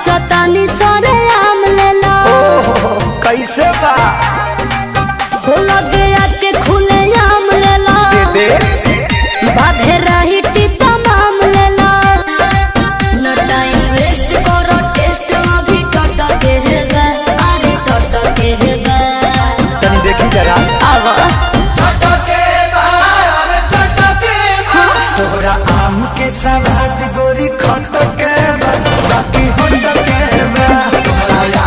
सोचतानी सरे आम लेला ओहो कैसे बा हो लगे आके खुले आम लेला दे बाधे रही तमाम लेला न टाइम वेस्ट करो टेस्ट अभी टट के हेबे अरे टट के हेबे तनी देखी जरा आवा तोहरा आम के सवाद गोरी खट के बा, बाकी होट के बा।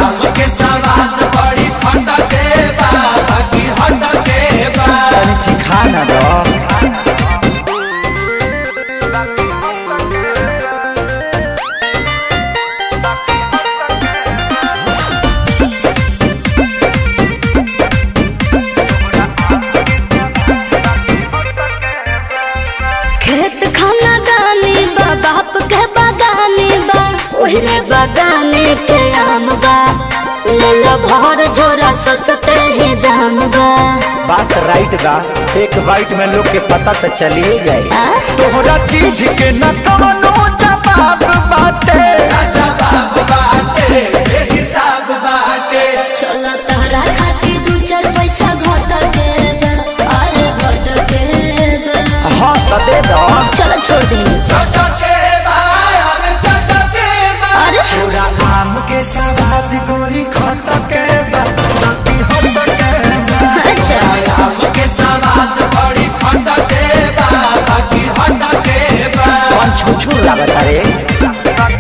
तनी चिखा ना दो खेत खाना दानी बा बाप के बागानी बा ओहरे बागाने के आम बा ले लो भर झोरा सस्ते ही दाम बा बात राइट बा एक बाइट में लोग के पता तो चलिए जाए आ? तोहरा चीज के न कवनो जवाब बाटे चलो तहरा खातिर दू चार पैसा घट के बा, अरे घट के बा। हाँ तो दे दो चलो छोड़ दे अरे तोरा आम के सवाद गोरी खट के बा, बाकी होट के बा। अच्छा कौन छुछुर लागत रे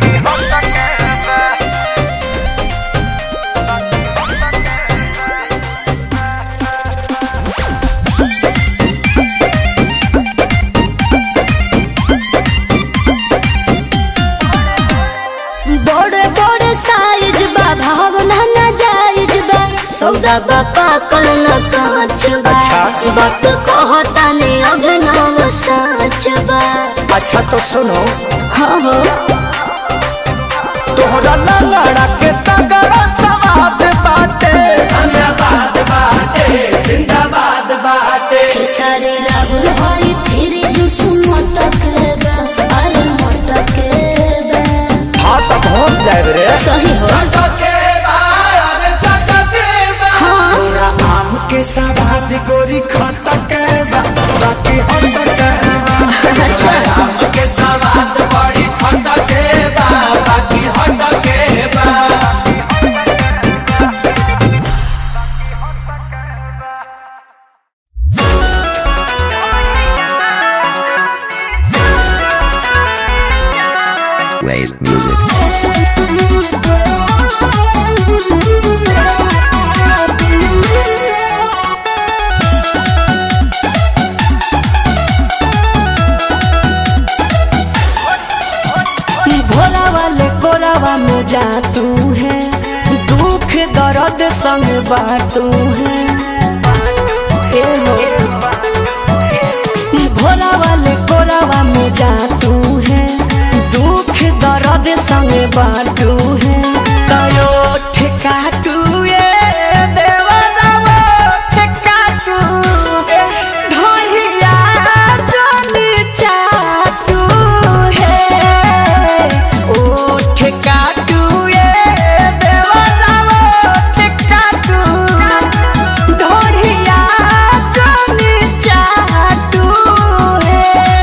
बड़े बड़े साइज बा भावना ना जायज बा सौदा बा पाकल न कांच बा अच्छा। वक्त कहता ने अभिनव साच बा अच्छा तो सुनो हाँ हो तोहरा लंगड़ा के तगड़ा सवाद बाटे खेसारी राहुल हरी फिर जुस मटक बा अरे मटक बा हाँ तो पहुँच जाए रे सही हो हाँ तोरा आम के सवाद गोरी खट के बा, बाकी होट के बा। अच्छा Wave music. भोला वाले कोरावा में जा तू है दुख दर्द संग बाटू है ए हो भोला वाले कोरावा में जा तू है दुख दर्द संग बाटू है कयो ठेका तू ये देवरावा ठेका तू ढोलिया जोनी चाटू है ओ ठेका तू ये देवरावा ठेका तू ढोलिया जोनी चाटू है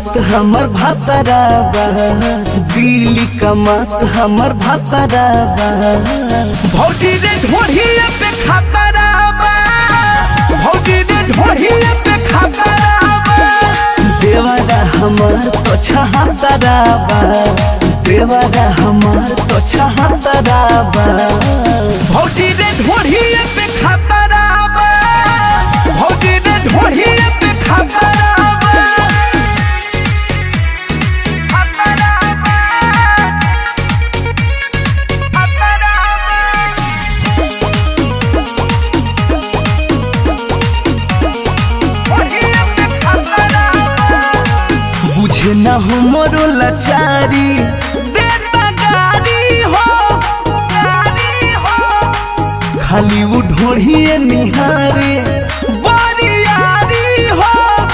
कमात हमर भातराबा दिल्ली कमात हमर भातराबा भौजी रे ढोढ़िया पे खातराबा भौजी रे ढोढ़िया पे खातराबा देवारा हमर तो छहातराबा देवारा हमर तो छहातराबा भौजी रे ढोढ़िया पे खातराबा भौजी रे ढोढ़िया पे खातराबा बुझे न हो मोरो लाचारी देता गारी हो खाली वो ढोढ़िए निहारे बरियारी हो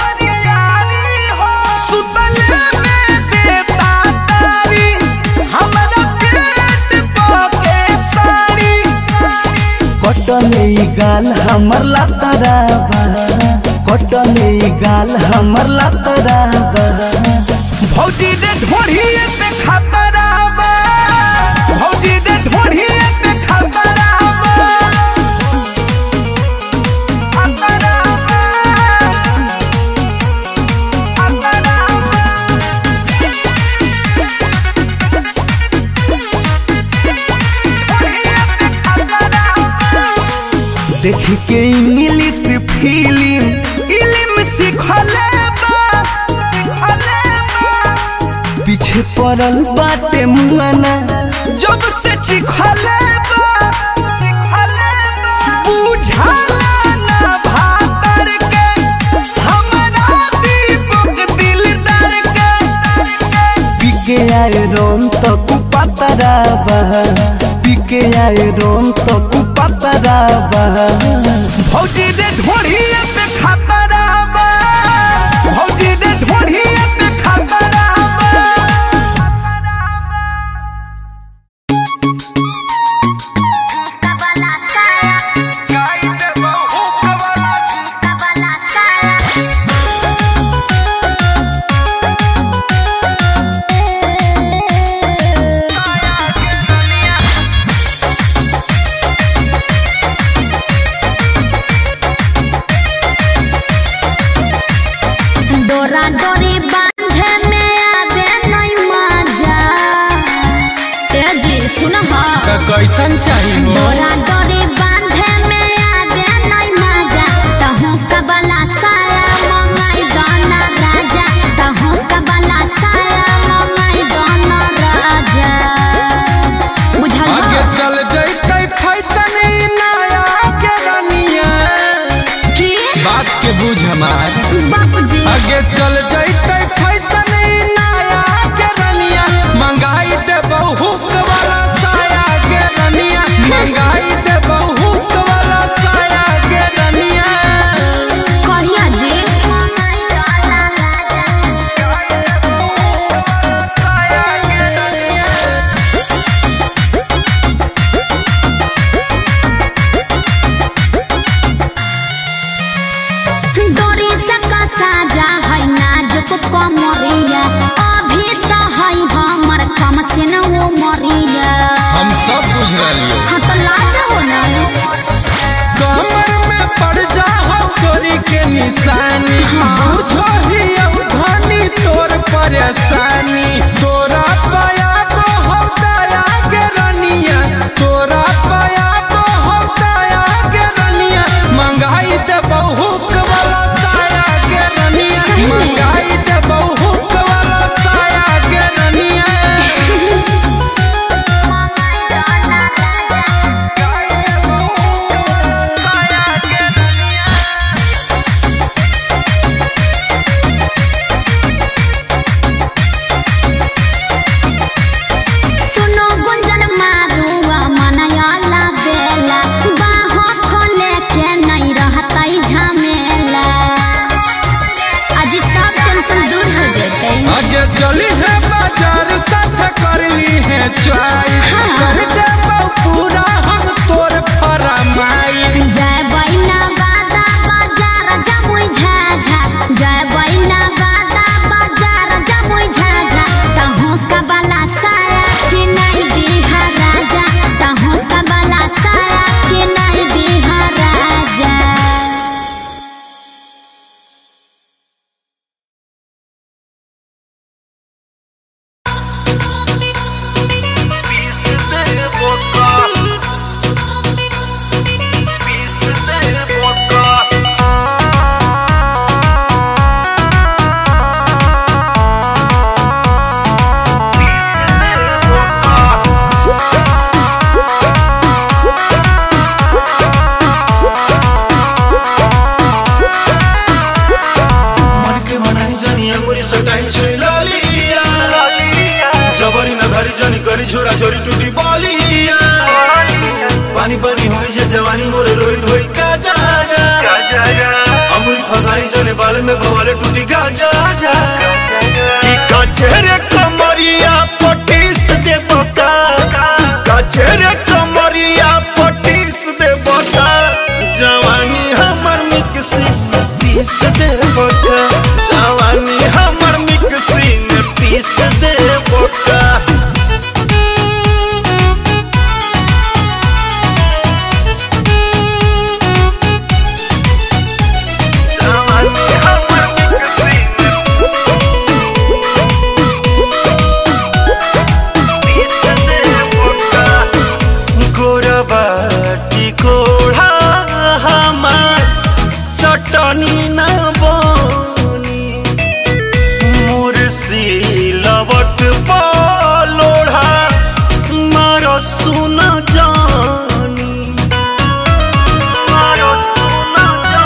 सुतले में देता तारी हमरा पेट पके साड़ी कटले ई गाल हमर लातराबा कटले ई गाल हमर लातराबा भौजी रे ढोढ़िए पे खातराबा भौजी रे ढोढ़िए पे खातराबा देख के इंग्लिश फिल्म इल्म सिखले बा पीछे पड़ल बाटे मुआना जब से चिखले बा बुझाला ना भातर के हमरा दीपक दिलदार के पीके आए रोन तो कुपतराबा पीके आए रोन तो कुपतराबा भौजी रे ढोढ़िए पे खातराबा भौजी रे ढोढ़िए पे खातराबा डोरा डोरी बांधे में आवे नहीं मजा ए जी सुन हा कैसन चाहिए हो डोरा डोरी बांधे में आवे नहीं मजा तहु कबला साया मंगाई गाना राजा तहु कबला साया मंगाई गाना राजा बुझल आगे हा? चल जैते फैसन ई नया के रनिया की बात के बुझ हमार बाबूजी आगे चल जैते फैसन ई नया के रनिया मंगाई दे बहुक वाला साया के रनिया मंगाई दे बहुक वाला साया के रनिया कहिया जी डोरी से कसा जा है नाजुक कमरिया अभी तो है हमर कम से न वो मरिया हम सब बुझ रही हाँ तो लाज हो ना कमर में पड़ जा हो गोरी के निशानी बुझो ही अब धनी तोर परेशानी तोरा पाया को हो दया के रनिया तोरा पाया को हो दया के रनिया मंगाई दे बहुक वाला साया के रनिया मंगाई दे बहुक वाला साया के रनिया जवानी मोरे रोहित होई का जागा अमृत फसाई जने बाल में बवाले टूटी का जागा कि कचरे कमरिया पटीस दे बता कचरे कमरिया पटीस दे बता जवानी हमर मिक्सी में पीस दे बका जवानी हमर मिक्सी में पीस दे बका जवानी हमर मिक्सी में पीस दे बका गोरबाटी कोढ़ा हमार चटनी न बनी मुर्सी लवट पलोढ़ा मार सुन जानी मार सुन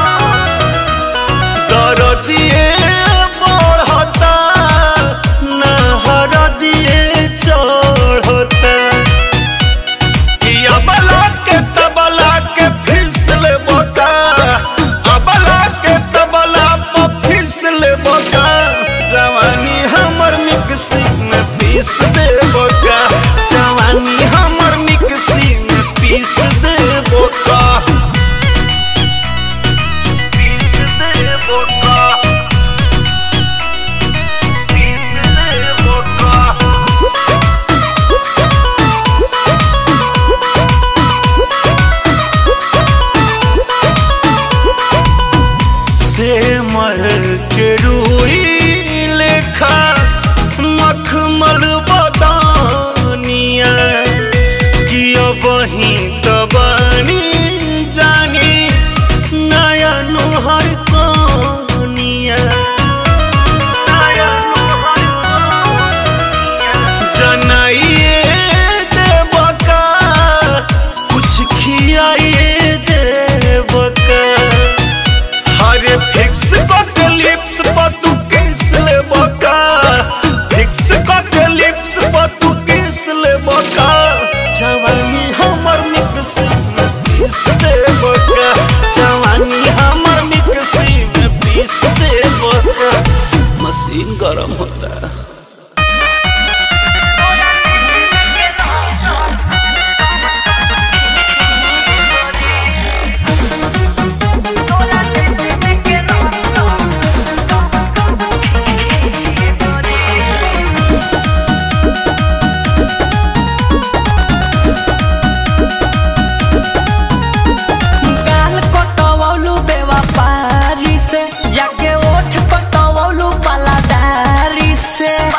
दरदिए बढ़ता नहर दिए चढ़ता कि अबला के तबला के फिसल बता अबला के तबला पर फिसल बता जवानी हमर मिक्सी में पीस दे बोका जवानी हमर मिक्सी में पीस दे बोका पीस दे बोका पीस दे बोका से मर के रूई लेखा मखमल बदानिया कि अब ही तबानी जानी नया नोहर कनिया जनाइए देवका कुछ खियाइए देवका हरे फिक्स के लिप्स पर तू किस ले बका फिक्स के लिप्स पर तू किस ले बका जवानी हमर मिक्सी में पीस दे बका जवानी हमर मिक्सी में पीस दे बका मशीन गरम होता है गाल कटवौलू बेवफारी से जाके ओठ कटवौलू पलादारी से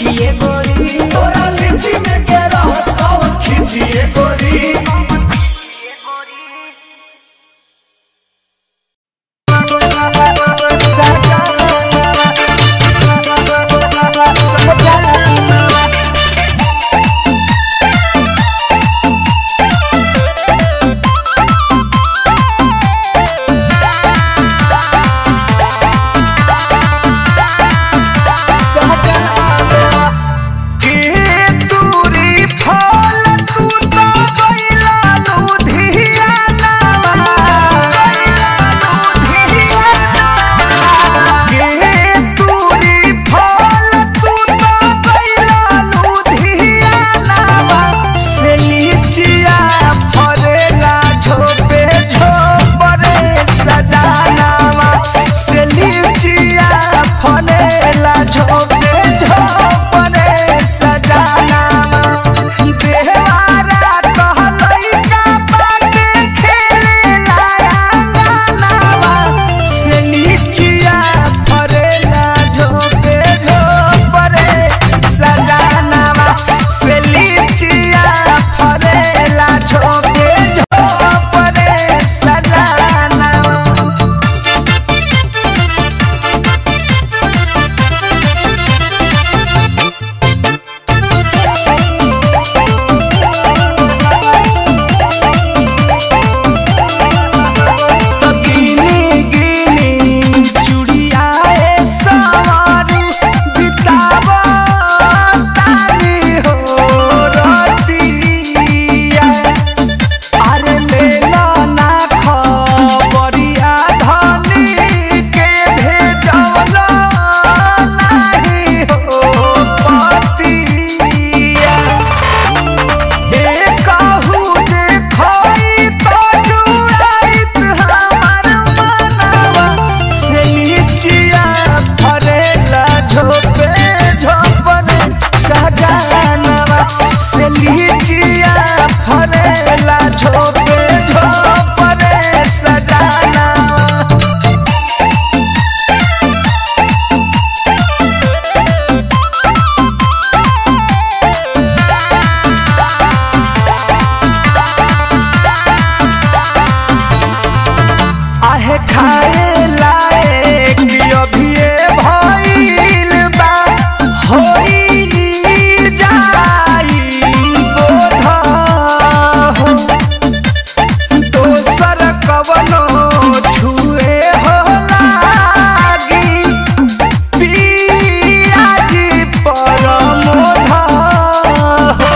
खिचिए गोरी तोरा लीची में के रस कौन खींचिए गोरी के दूरी फल तू तो गइला लुधियाना गइला लुधियाना के दूरी फल तू तो गइला लुधियाना से लीचिया फरेला झोपे झोपरे सजानावा से लीचिया फरेला झोपे झोपरे सजानावा देवारा कहलैका बाटे खेलेला अंगनावा से लीचिया फरेला झोपे झोपरे सजानावा से लीचिया फरेला झोपे झोपरे सजानावा गिनी गिनी चुड़िया ए सवारी बितावा तारी हो रतिया अरे लेला ना खबरिया धनी के भेजवला नाही हो पतिया एकहु देखई त जुड़ाइत हमार मनवा से नीचिया फरेला झोपे झोपने सजानवा से लीचिया फरेला झोपे झोपने सजानवा आहे खाए लायक अभिये भइल बा होई जाई बोध हो दोसर कवनो छुए हो लागी पियाजी परमोध हो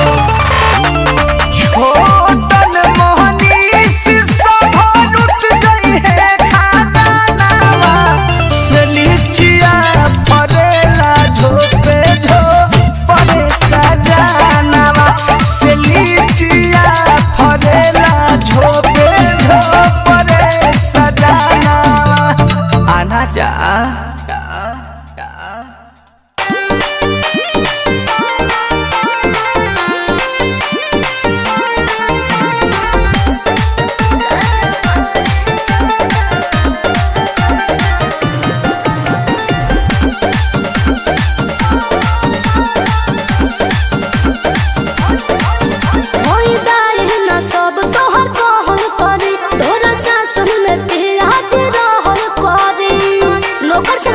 छोटन मोहनीश सभरुत गई है खाना नावा से लीचिया फरेला झोपे झोपरे सजानावा से लीचिया फरेला झोपे झोपरे सजानावा आना जा होई दाई न सब तोहर कहल करी तोरा शासन में पियाज रहल करी नौकर से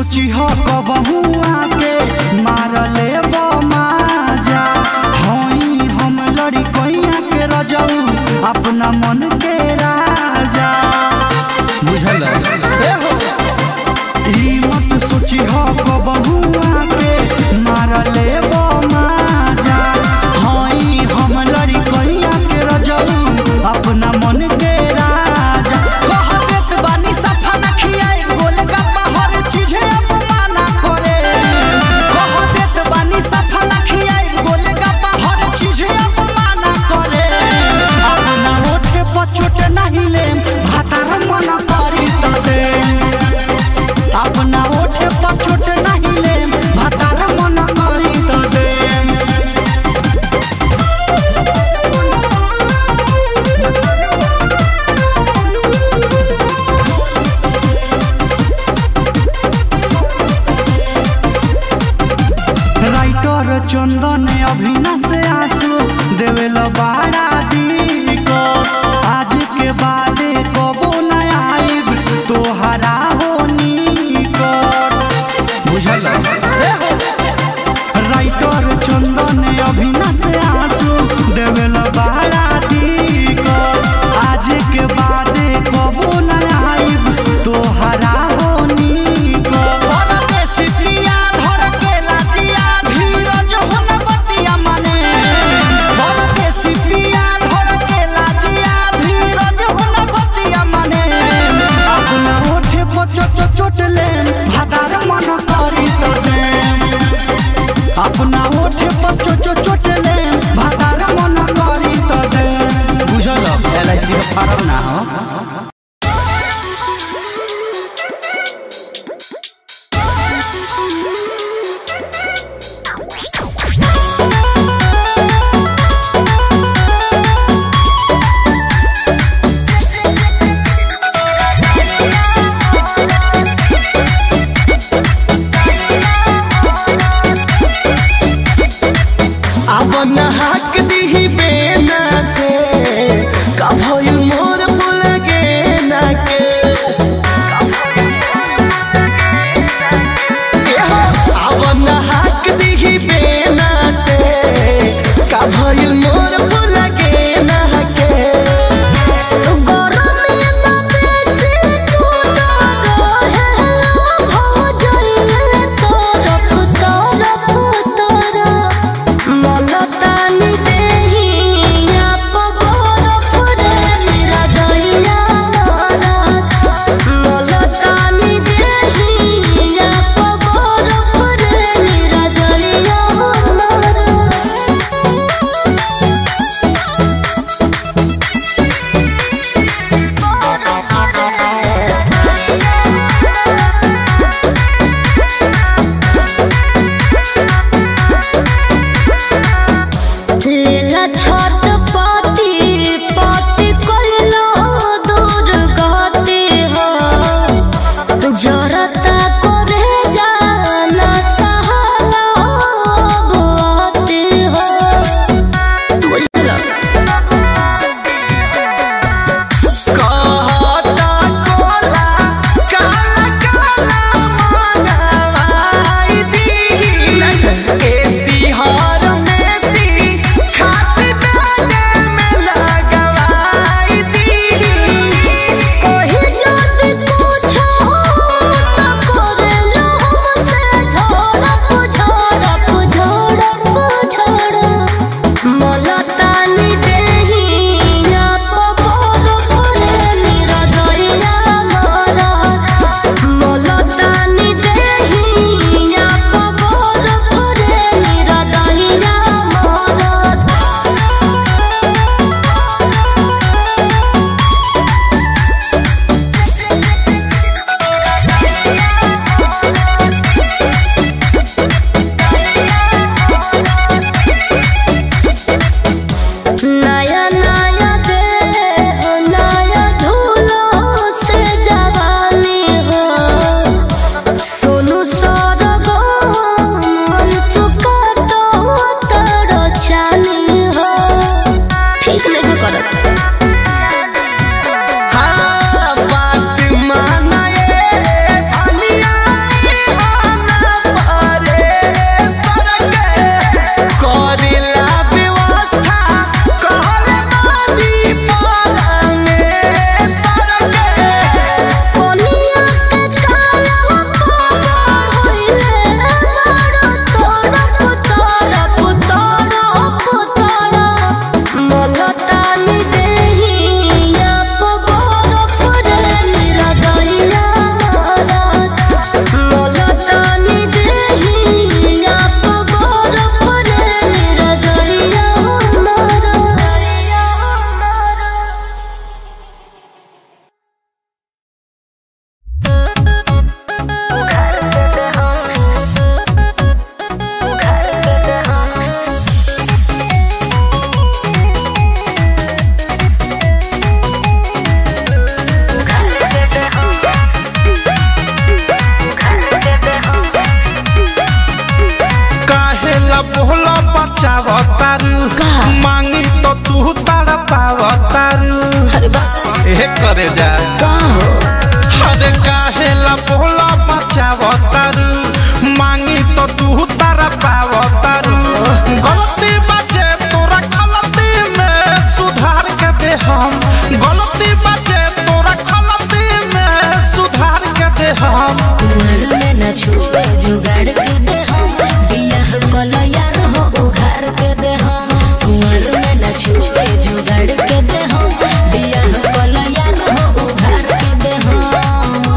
सोची हो कबहू आके मार ले माजा हई हम लड़ी कैया के रजऊ अपना मन के राजा बुझल ई मत सोची हो कबहू आके मार ले माजा हई हम लड़ी कैया के रजऊ अपना मन के राजा कह देत बानी सफा न खियाई गोलगप्पा हर चीजे अपमाना करे कह देत बानी सफा न खियाई गोलगप्पा हर चीजे अपमाना करे अपना ओठे पर चोट नहीं लेम भातार मन करी त दे अपना ओठे पर चोट नहीं लेम भातार मन करी त दे राइटर चंदन अभिना से आंसू देवेल बाड़ा दी को आज के बाद कबो न आइब तोहरा होनी कर बुझल राइटर चंदन अभिना से आंसू देवेल बाड़ा दी को आज के बाद कबो न आइब तोहरा होनी कर परदेसी पिया धर के लाजिया धीरज हुन बतिया माने करे जा का हो अरे काहे ला बोला बचावतारू मांगी तो तू तारा पावतारू गलती बाजे तोरा गलती में सुधार के दे हम गलती बाजे तोरा गलती में सुधार के दे हम कुंवर में न छुए जुगाड़ के दे हम बियाह कल यार हो उघार के दे हम कुंवर में न छुए जुगाड़ के दे हम बियाह कल यार हो उघार के दे हम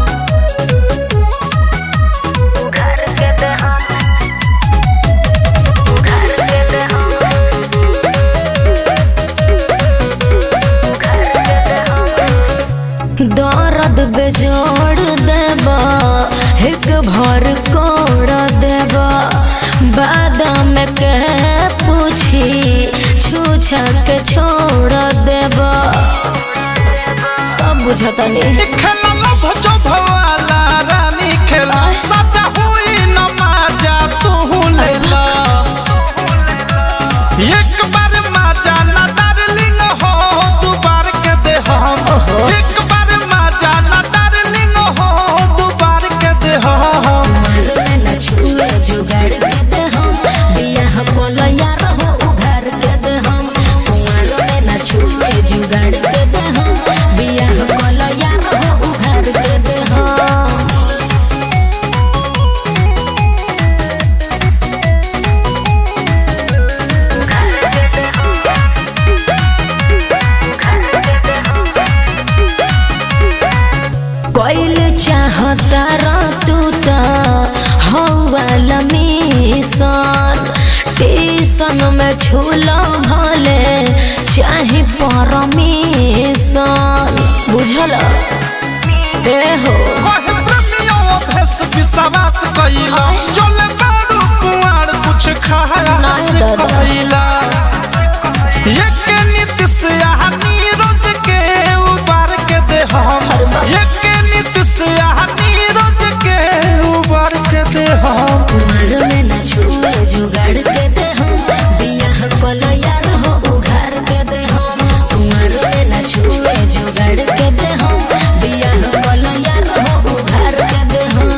उघार के दे हम उघार के दे हम उघार के दे हम दर्द बेजोड़ देबा एक भर कोड़ देबा बादाम के पूछी छूछा के छोड़ देबा सब बुझतनी खेला लभ जो भवाला रानी खेला सजा हुई नमाजा तू लेला एक बार माजा ना डार्लिंग हो दू बार के दे हम एक बार माजा ना डार्लिंग हो दू बार के दे हम में न छुए जुगाड़ के दे हम बियाह कोल यार हो उघार के दे हम कुंवर में न छुए जुगाड़ के दे हम बियाह कोल यार हो उघार के दे हम कोइल चाहता रा तू त हौवाल मिशन टीसन में छूलो भले चाहे परमिशन बुझल ए हो कहे प्रेमियों भेष विश्वास कइला चले बारू कुआर कुछ खाया नहीं से दादा। कइला एक नीतिश यहाँ नीरज के उबार के दे हम एक नीतिश यहाँ नीरज के उबार के दे हम कुंवर में न छुए जुगाड़ के दे हम बियाह कल यार हो उघार के दे हम कुंवर में न छुए जुगाड़ के दे हम बियाह कल यार हो उघार के दे हम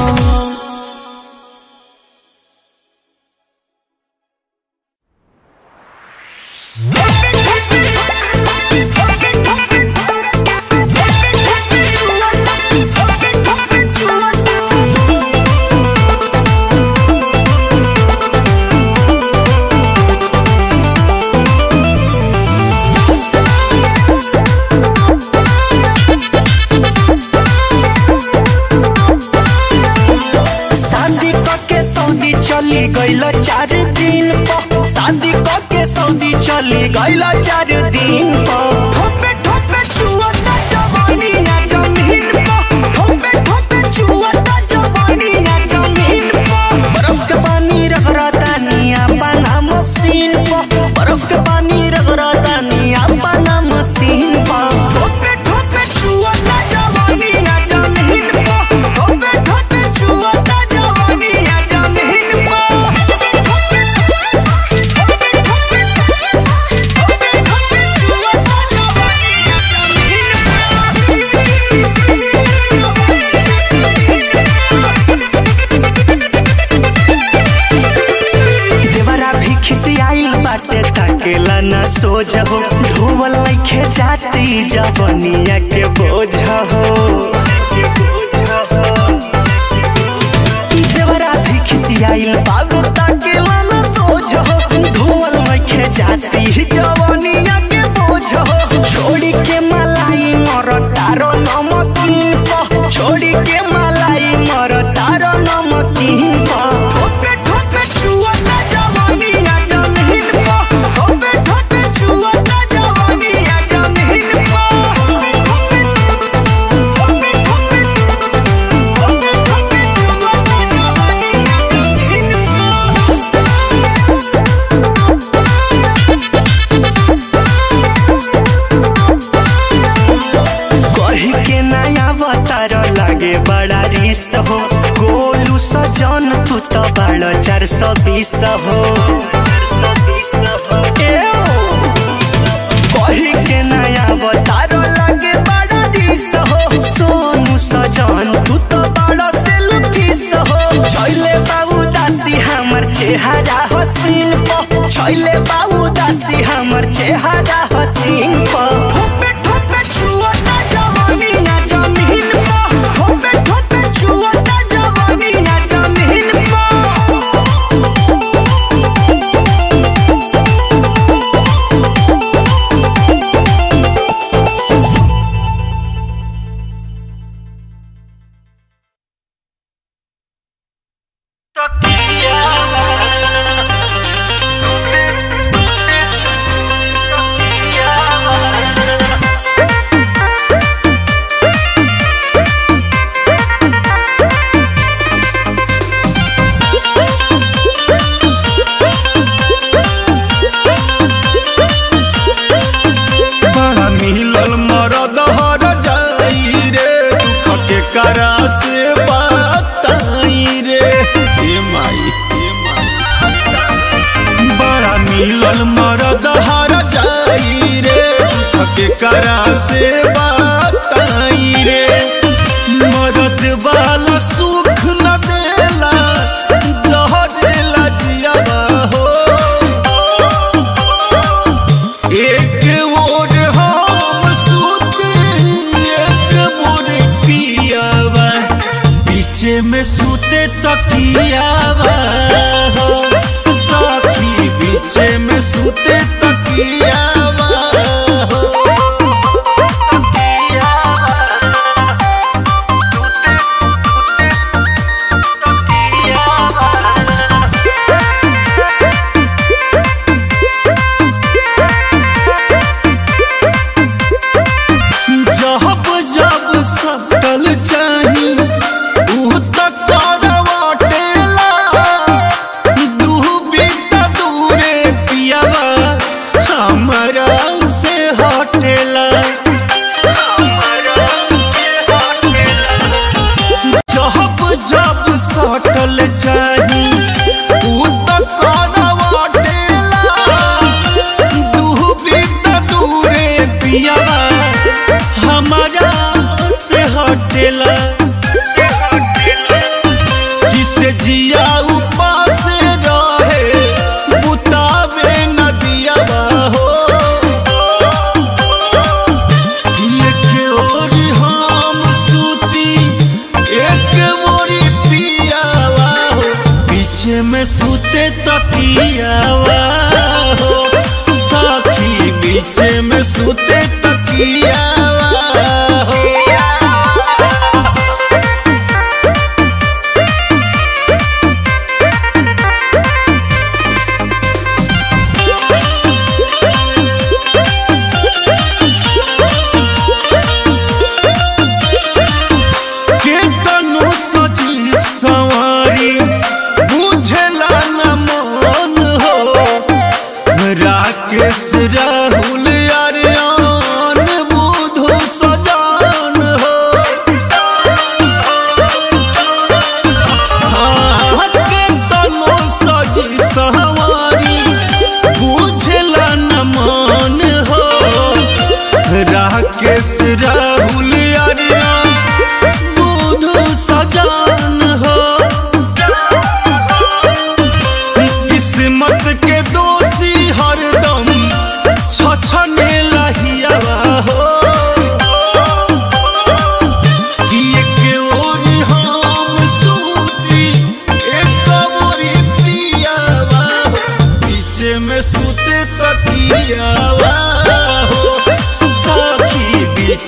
शादी के सऊदी चली गईल चार दिन पर शादी के सऊदी चली गईल चार दिन पर ठोपे ठोपे चुअता जवानी ना जमीन पर ठोपे ठोपे चुअता जवानी ना जमीन पर बर्फ के पानी रगड़ता निया पाना मशीन पर बर्फ के पानी रगड़ता निया पाना मशीन पर ठोपे ठोपे चुअता जवानी ना जमीन पर ठोपे ठोपे चुअता जवानी ना जमीन देवरा भी खिसियाइल बाटे ताकेला ना सोझ हो धोवल लइखे जाती जवनिया के बोझ हो देवरा भी खिसियाइल बाबू ताकेला ना सोझ हो धोवल लइखे जाती जवनिया के बोझ हो छोड़ी के मलाई मर तारो नमकीन प छोड़ी के मलाई मर तारो नमकीन प ठोपे ठोपे चुअता जवानी ना जमीन प ठोपे ठोपे चुअता जवानी ना जमीन प ठोपे ठोपे ठोपे ठोपे ठोपे ठोपे चुअता जवानी ना जमीन प कही के नया अवतार लागे बड़ा रिस हो गोलू सजन तू तो बड़ा चार सौ बीस हो ए ओ। कही के नया अवतार लागे चेहरा हसीन प छैले बाऊ दासी हमर चेहरा हसीन प ठोपे ठोपे छुअता जवानी ना जमीन प ठोपे ठोपे छुअता जवानी ना जमीन प बड़ा मिलल मरद हर जाई रे दुख के करा से बताई रे हे माई हे माई बड़ा मिलल मरद हर जाई रे दुख के करा से बताई रे मरद वाला सुख न देला जहरेला जियावा हो एक मोर हम सूते एक मोर पियावा पीछे में सूते तकियावा हो साखी पीछे में सूते तकियावा हो जब जब सटल चाही ऊ त करवाटेला दूबी त दूरे पियावा हमरा से हटेला जब जब सटल चाही ऊ त करवाटेला दूबी त दूरे पियावा हमारा से हटेला किसे जिया उपास रहे बुतावे नदिया हो एक ओर हम सूती एक मोरी पियावा हो पीछे में सूते तकियावा हो साखी पीछे में सूते तकियावा हो केतनो सजी सवारी बुझला न मन हो राकेश राहुल अरियान बुधु सजान हो हाँ, केतनो सजी सवारी बुझला न मन हो राकेश राहुल अरियान बुधु सजान हो किस्मत के दोषी हरदम छछने लहियावा हो कि एक ओर हम सूती एक ओरी पियावा हो पीछे में सूते तकियावा हो साखी बीच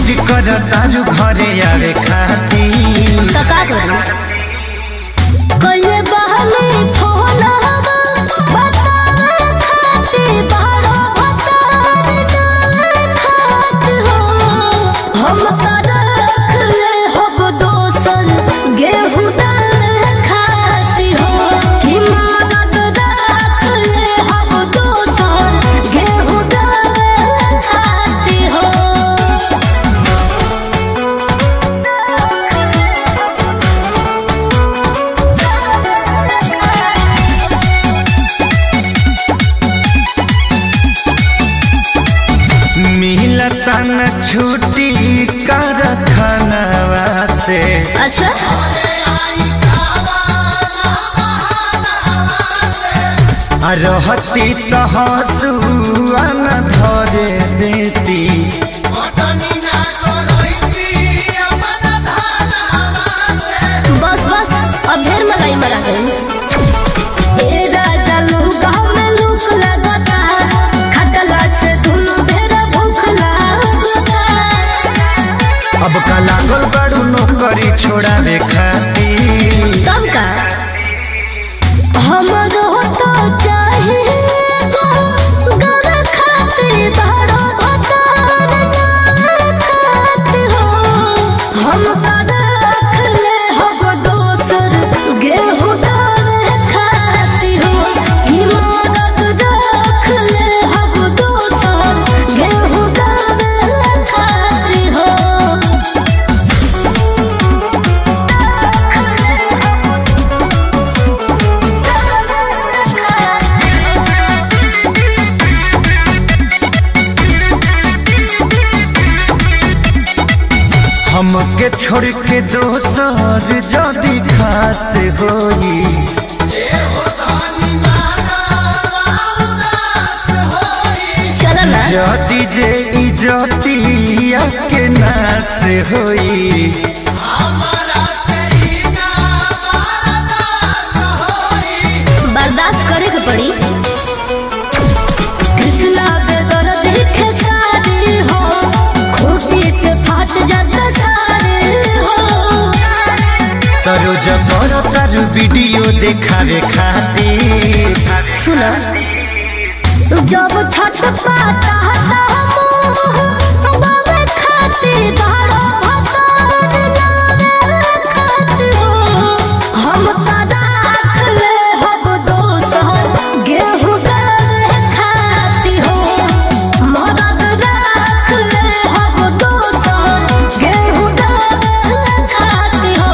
जिद कर तारू घरे आवे खाती तो का करूं कइले बहने फोन हवा बतावे खाती बारो भतार ना खात हो हम कर रख ले हब दोसन गेहूं दाल खाती हो कि मदद रख ले हब दोसन गेहूं दाल खाती हो मिलता न छुट्टी कर खनवा से अच्छा आ रहती तो हंसुआ न धरे देती बस बस अब ढेर मलाई मरा गई ए राजा लूका में लूक लगता खटला से दुनु ढेर भूख लगता अब का लागल बड़ू नौकरी छोड़ावे खाती तब का हमरो तो चाहिए गो गर खातिर बड़ो भतार ना खात हो हम कर रख ले हब दोसर गेहूं दाल खाती हो ई मदद रख ले हब दोसर गेहूं दाल खाती हो हमके छोड़ के दोसर जदी खास होई चल ना जदी जे इजतिया के नास होई बर्दाश्त करे के पड़ी कृष्णा बेदर देखे सारे हो खूटी से फाट जाता सारे हो तरो जबर तारू वीडियो देखावे खातिर सुना जब छठ पाता हता मोह बाबे खाते बाड़ो भतार नावे खाते हो हम का राख ले हब दोसर गेहूं दाल खाती हो मदद राख ले हब दोसर गेहूं दाल खाती हो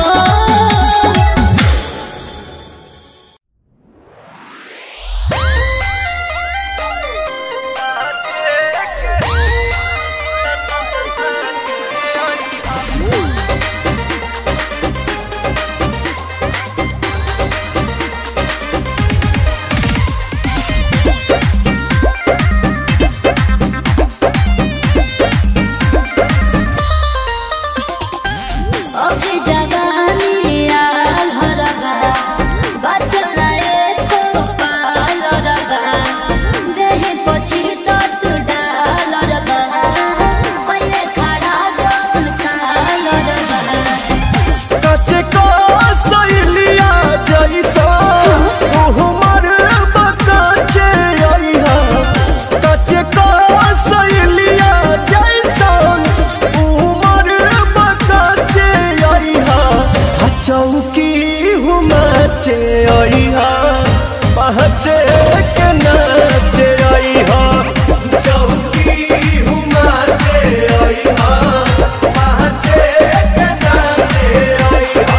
अभी जवानी आल हरबा बचल एको पाल रबा देहि पछि तत डाल रबा पहिले खड़ा जौन काल रबा कचे को सैलिया जैसा उहमर बकाचे आइहा कचे को सैलिया जैसा उहमर बकाचे आइहा आ चौकी हुमाचे आइहा पहचे के नाचे आइहा चौकी हुमाचे आइहा पहचे के नाचे आइहा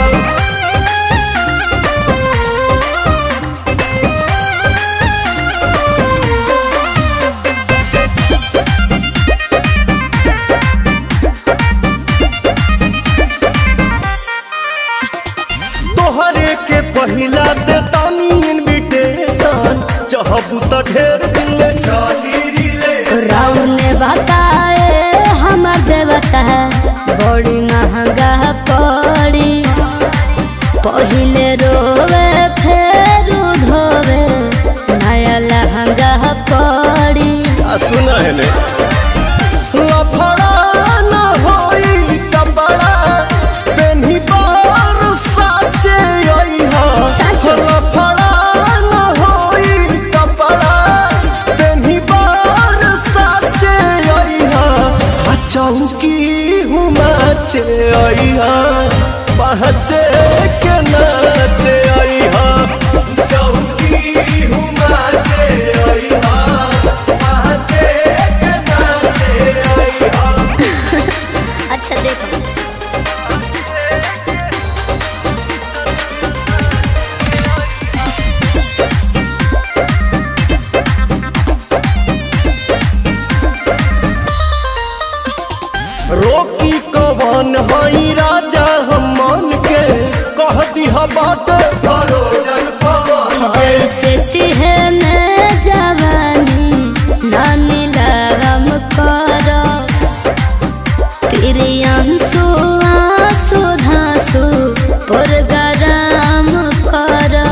तोहरे के पहिला दे तानी इनविटेशन चाहबू त ढेर दिन ले चली रिले राउन ने बताए हमर देवता बड़ी महंगा पड़ी पहिले रोवे फेर धोवे नया लहंगा पड़ी आ सुना है ने लफड़ा न हो चौकी हूँ नाचे अइहा पहचे के नाचे अइहा चौकी हूँ नाचे अइहा पहचे के नाचे अइहा अच्छा देखो रोकी कवन हई राजा हम मन के कह दिहा बाटे भरोजन पवन ऐसे तिहने जवानी नानी लगम करो प्रियांशु आंसू धांसू पुरगराम करो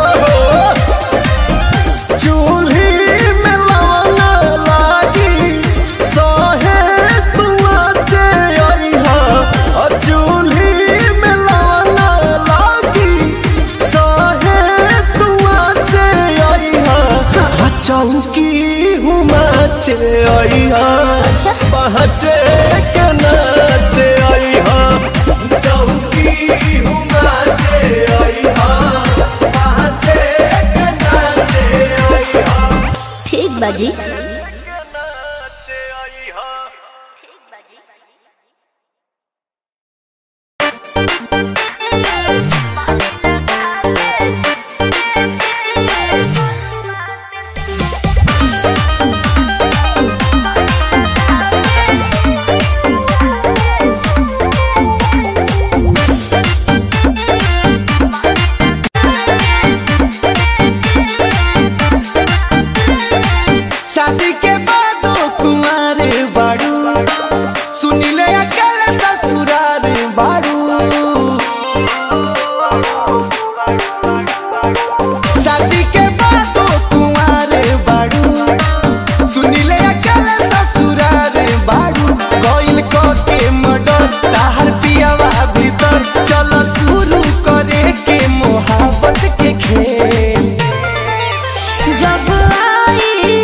चूल्ही में लवना लागी सहे तू आचे अइहा अ चूल्ही में लवना लागी सहे तू आचे अइहा अ चौकी हूँ नाचे अइहा अच्छा पहचे के नाचे अइहा चौकी हूँ नाचे अइहा पहचे के नाचे अइहा ठीक बाजी शादी के बाद कुमार बाड़ू सुनिले अकल ससुरार बाड़ू शादी के बाद कुमार बाड़ू सुनिले अकल ससुरार बाड़ू कोइल को के मडर ताहर पियावा भीतर चलो शुरू करे के मोहब्बत के खेल जब आई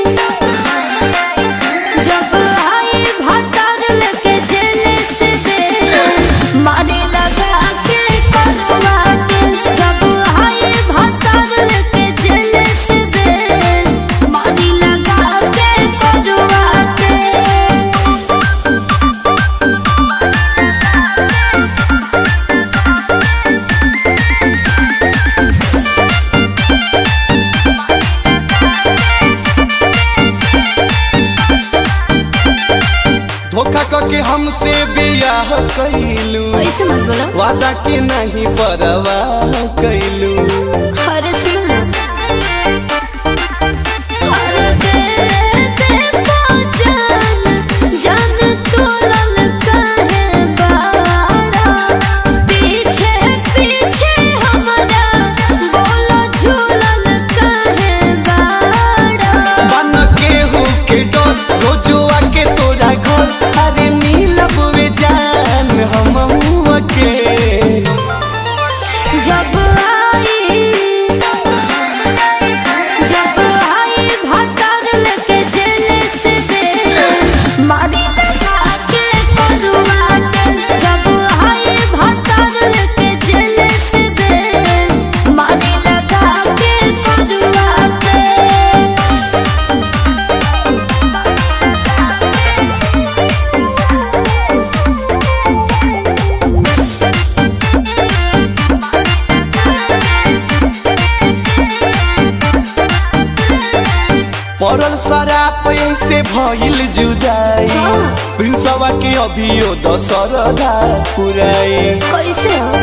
जब आई भतर लेके जेल से दे मारे लगा के करवा के जब आई भतर लेके जेल से दे मारे लगा के करवा के धोखा करके हमसे बियाह कैलू ऐसे मत बोलो वादा के नहीं परवाह कैलू अरे सुनो अरे दे दे पहचान जान तोलन काहे बाड़ा पीछे पीछे हमरा बोलो झूलन काहे बाड़ा बन के हो के डर रोजुआ के तोरा घर अरे मिलब वे जान हम के जब आई जब आई भतर लेके जेल से दे मारी लगा के करुआ के जब आई भतर लेके जेल से दे मारी लगा के करुआ के पड़ल शराब से भइल जुदाई प्रिंसवा के अभियो दशरदा पुराई कैसे हो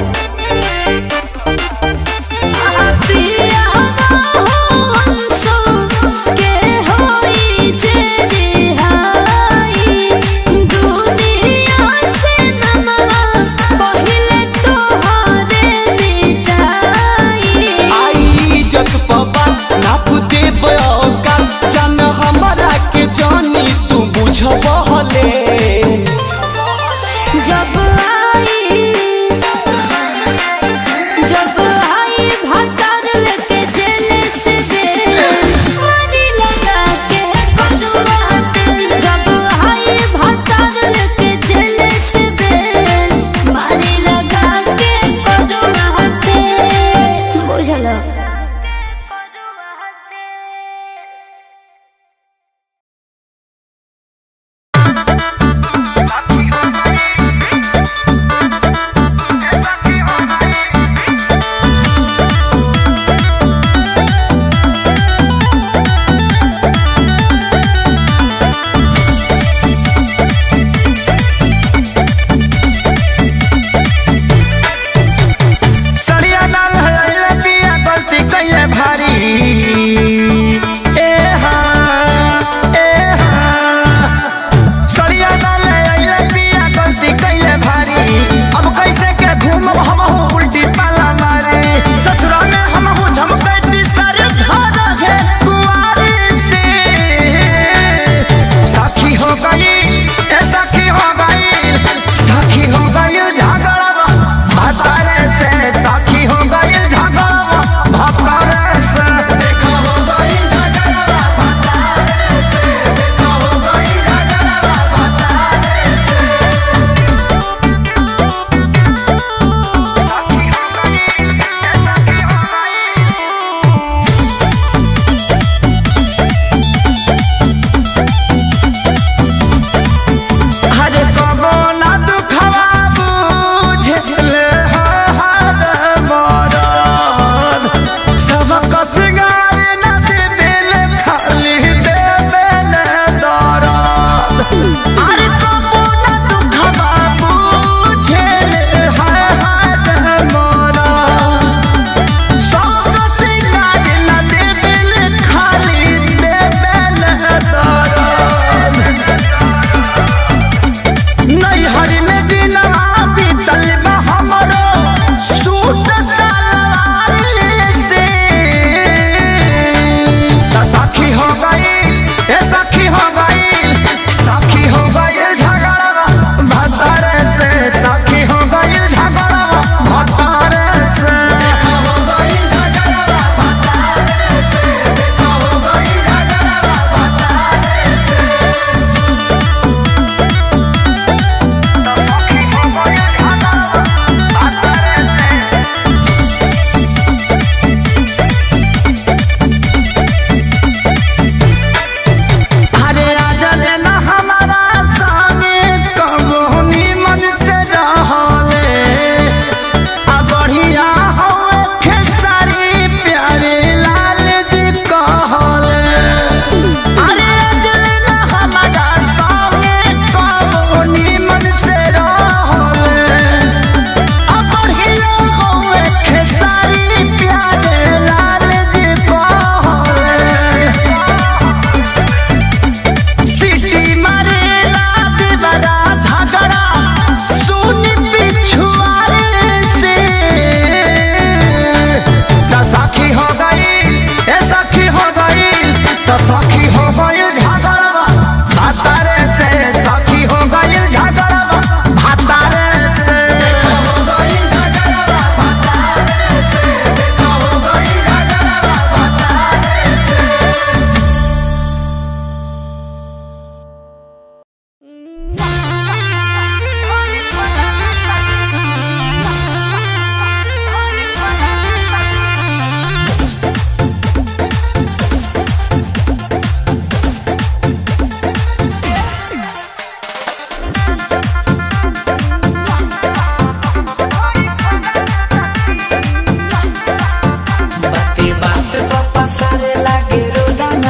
पिया हो अंसो के होई जे रिहाई दुनिया से नमवा पहिले तोहरे मिटाई आई इज्जत पबा नाप देब औका जान हमरा के जानी तू बुझबहले जब आई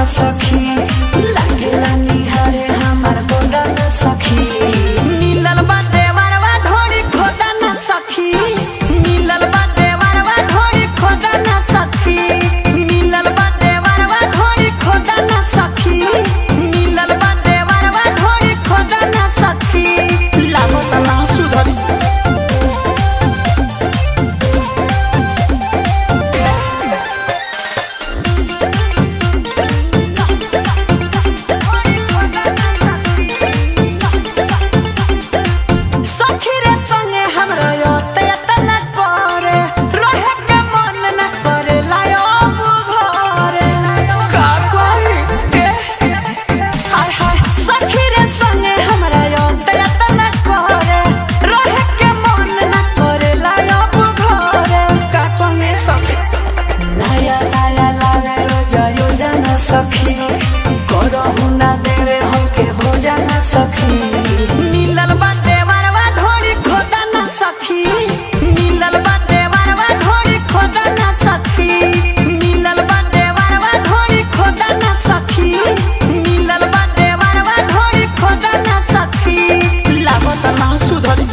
न सखी लागेला निहारे हमार गोदा न सखी मिलल बा देवरवा ढोरी खोदा न सखी मिलल बा देवरवा ढोरी खोदा न सखी मिलल बा देवरवा ढोरी खोदा न सखी मिलल बा देवरवा ढोरी खोदा न सखी लागत ना सुधरी सखी रे संगे हमरा योते तना करे रहे के मन न करे लायो घरे का कोई ए हाय हाय सखी रे संगे हमरा योते तना करे रहे के मन न करे लायो घरे का कोई सखी लाया लाया लावे रोजा योजना सखी करहु ना देवे हमके भोजन सखी मिलल बा देवरवा ढोरी खोदा ना सखी मिलल बा देवरवा ढोरी खोदा ना सखी मिलल बा देवरवा ढोरी खोदा ना सखी मिलल बा देवरवा ढोरी खोदा ना सखी लागत ना सुधरी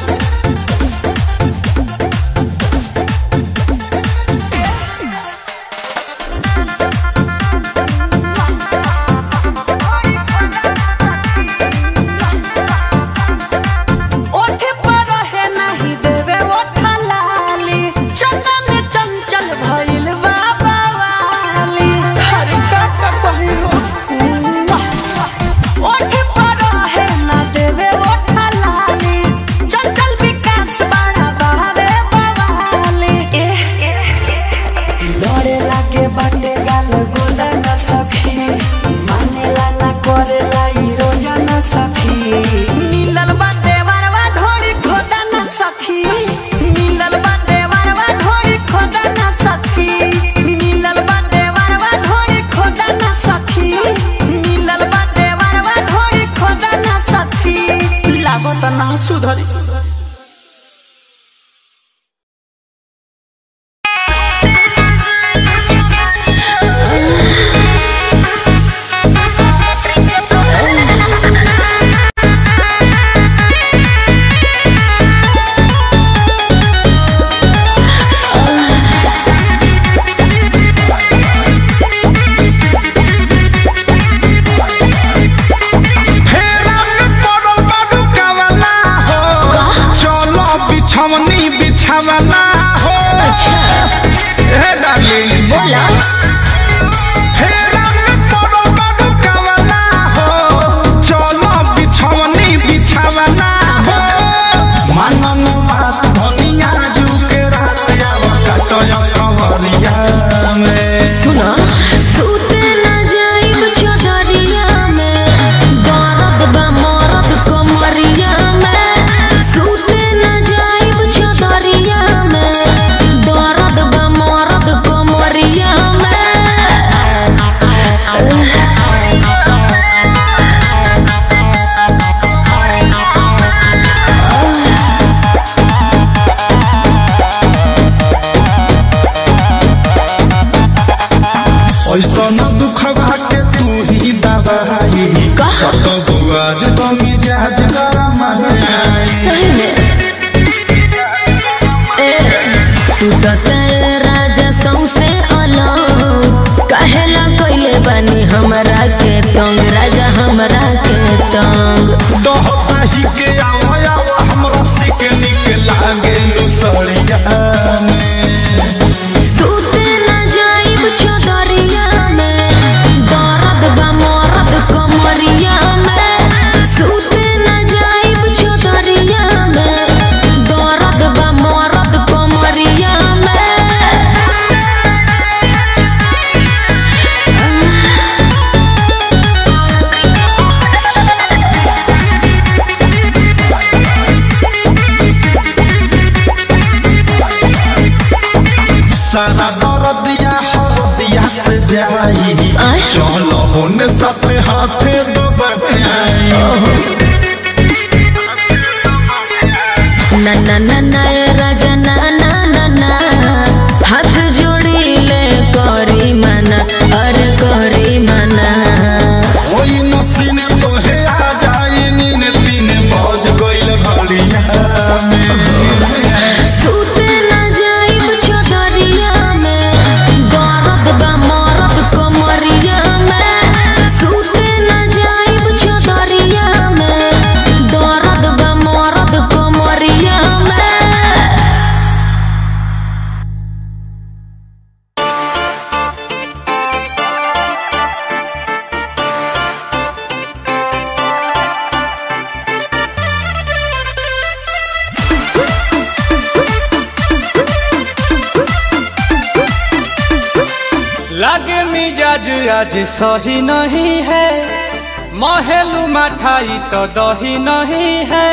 ओठे पर है नहीं देवे ओठा लाली चंदा में चंचल भइल बाबा वाली हर का का कहियो ओठे पर है ना देवे ओठा लाली चंचल विकास बड़ा बहावे बवाली लड़े लागे बाटे गाल गोला न सखी मानेला ना करेला ई रोजा न सखी मिलल बा देवरवा ढोरी खोदा न सखी मिलल बा देवरवा ढोरी खोदा न सखी मिलल बा देवरवा ढोरी खोदा न सखी मिलल बा देवरवा ढोरी खोदा न सखी लागत ना सुधरी फेरा में पड़ल बाडू कवला हो चलो बिछवनी बिछवना हो हे डार्लिंग बोला फेरा में पड़ल बाडू कवला हो चलो बिछवनी बिछवना हो मनन बात धनिया जुके रात आवत तो कवरिया में सुना सूते ना जाइब चौधरिया में दर्द बा मरद कमरिया में सूते ना जाइब चौधरिया में दर्द बा मरद कमरिया ऐसा न दुखवा के तू ही दवाई सत बुआज तो मिजाज गरम आई सही में ए तू तो तेरे राजा सौसे अलग कहेला कइले बानी हमरा के तंग राजा हमरा के तंग दोहता ही के आवा आवा हमरा सिक निक लागे लुसड़िया में सूते ना जाइब चौधरिया में दर्द बा मरद कमरिया में सूते ना जाइब चौधरिया में दर्द बा मरद कमरिया में सारा दर्दिया हरदिया से जाई आय? चलो होने साथे हाथे दबाई ना ना ना ना ए राजा ना ना ना ना हाथ जोड़ी ले करी मना अरे करी मना लागे मिजाज आज सही नहीं है महलू मठाई तो दही नहीं है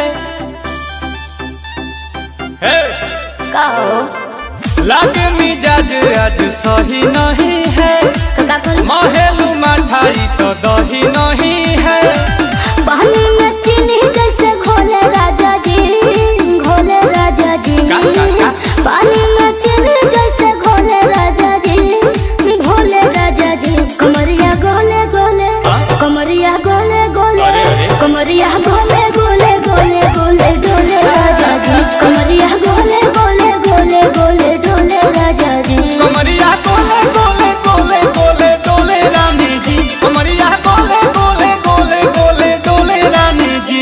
हे! कहो लागे मिजाज आज सही नहीं है तो का बोल महलू मठाई तो दही नहीं है पानी में चीनी जैसे घोले राजा जी घोले राजा जी का, का, का? पानी में चीनी जैसे घोले राजा जी घोले राजा जी कमरिया गोले गोले हाँ? कमरिया गोले गोले अरे, अरे। कमरिया गोले गोले गोले गोले डोले राजा जी कमरिया गोले गोले गोले गोले डोले राजा जी कमरिया गोले गोले गोले गोले डोले रानी जी कमरिया गोले गोले गोले गोले डोले रानी जी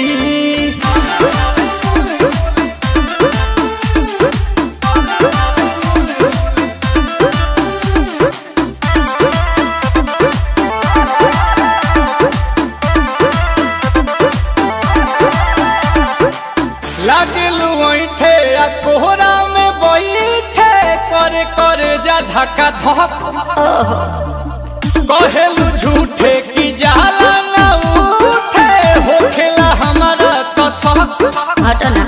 लागलू ऐठे आ कोहरा में बैठे करे करे जा धक्का धक कहेलू झूठे की जाला ना उठे होखेला हमारा तो शक हटो ना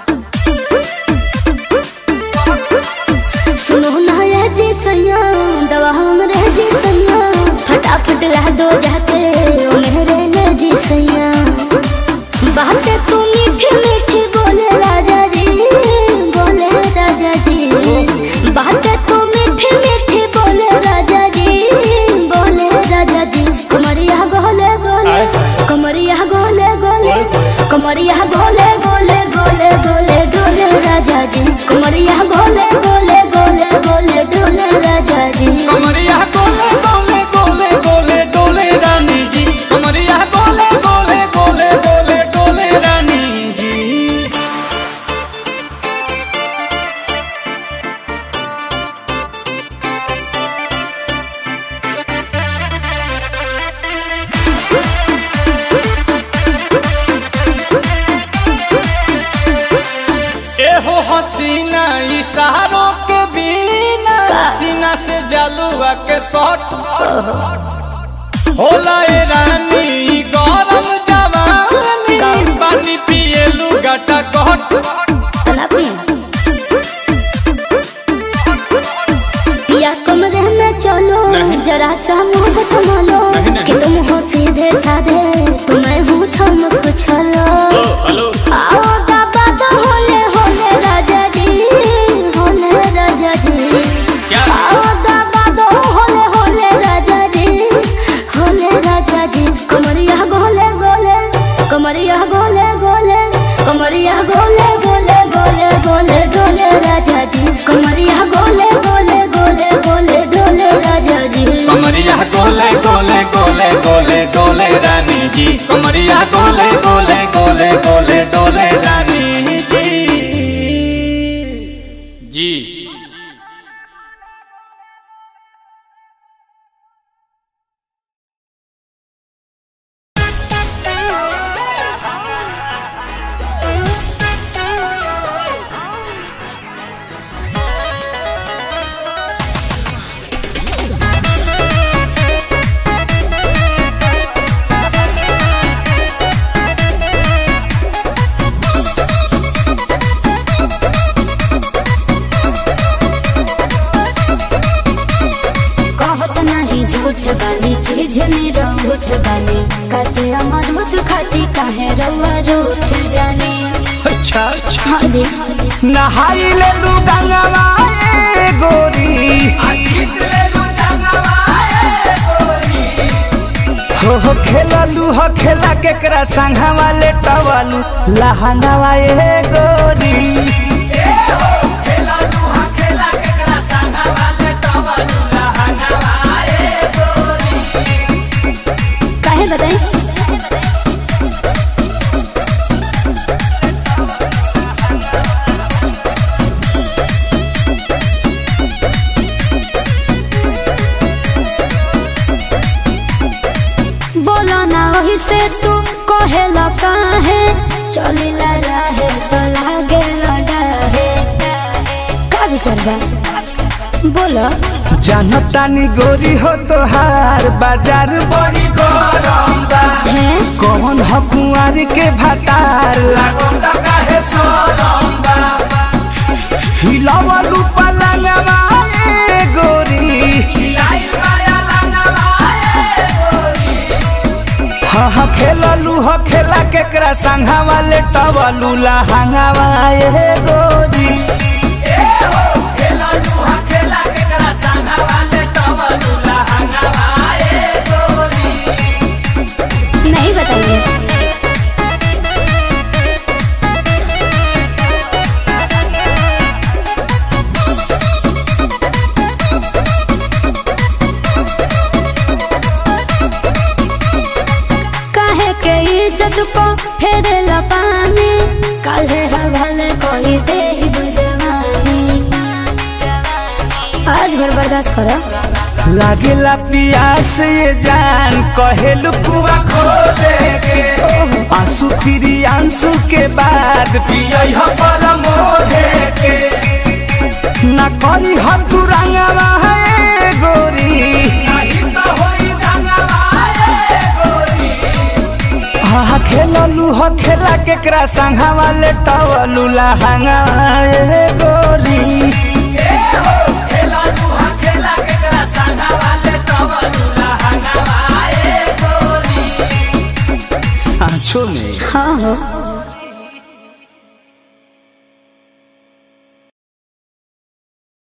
सुनो ना ये जी सैया दवा हमरे जी सैया फटाफट ला दो जाके ओ मेरे ले जी सैया बात तू मीठी मीठी बोले राजा जी बोले राजा जी बात तू मीठी मीठी बोले राजा जी बोले राजा जी कमरिया गोले गोले कमरिया गोले गोले कमरिया गोले गोले गोले गोले डोले राजा जी कमरिया गोले गोले गोले गोले डोले राजा जी कमरिया गोले गोले गोले गोले डोले रानी जी कमरिया गोले गोले गोले गोले डोले रानी जी एहो हसीना इशारों के बिना सीना से जलुआ के शॉट होला ए रानी ई गरम जवानी पानी पिए लुगाटा कट तना पी पिया कमरे में चलो नहीं। जरा सा मुंह थमा लो नहीं, नहीं। कि तुम हो सीधे साधे तुम्हें हूँ थम कुछ लो हेलो आओ बाबा तो होले होले राजा जी होले राजा जी क्या? आओ बाबा तो होले होले राजा जी होले राजा जी कमरिया गोले गोले कमरिया गोले गोले कमरिया गोले गोले गोले गोले डोले राजा जी कमरिया गोले गोले गोले गोले डोले राजा जी कमरिया गोले गोले गोले गोले डोले रानी जी कमरिया गोले गोले गोले गोले डोले रानी जी जी कहत नहीं झूठ बानी चीज रूठ बानी कचे अमरूद खाती काहे रउआ रूठ जाने अच्छा हाँ जी नहाई ले लू गंगवा ए गोरी हो हो खेललू हो खेला केकरा संघवा ले टवालू लहंगावा ए गोरी काहे बताई बोलो ना वही से तू कहेला काहे चलिला रहे तो लागे लड़ाहे का विचार बा बोलो जानतानी गोरी हो तोहार बाजार बड़ी गरम बा है कौन ह कुंवर के भातार लागम दा काहे सरम बा हिलावलू पलंगवा ए गोरी हिलाइल माया लंगवा ए गोरी हा हा खेललू ह खेला केकरा संघा वाले टवलू लहंगावा ए गोरी ए हो खेललू ह खेला केकरा संघा वाले टवलू लहंगावा ए गोरी नहीं बताइए काहे के इज्जत को फेर पानी काहे हवाले कोई दे बुझवानी आज भर बर्दाश्त करो लागेला पियास ये जान कहेलु कुआ खो देगे आंसू फिरी आंसू के बाद पियई ह परमो देगे ना करी हर तू रंगवा है गोरी नहीं तो होई रंगवा है गोरी हा खेललू ह खेला केकरा संघा वाले टवलू लहंगा ए गोरी ए हो खेललू ह खेला केकरा संघा वाले टवलू लहंगा ए गोरी सांचो में हाँ हो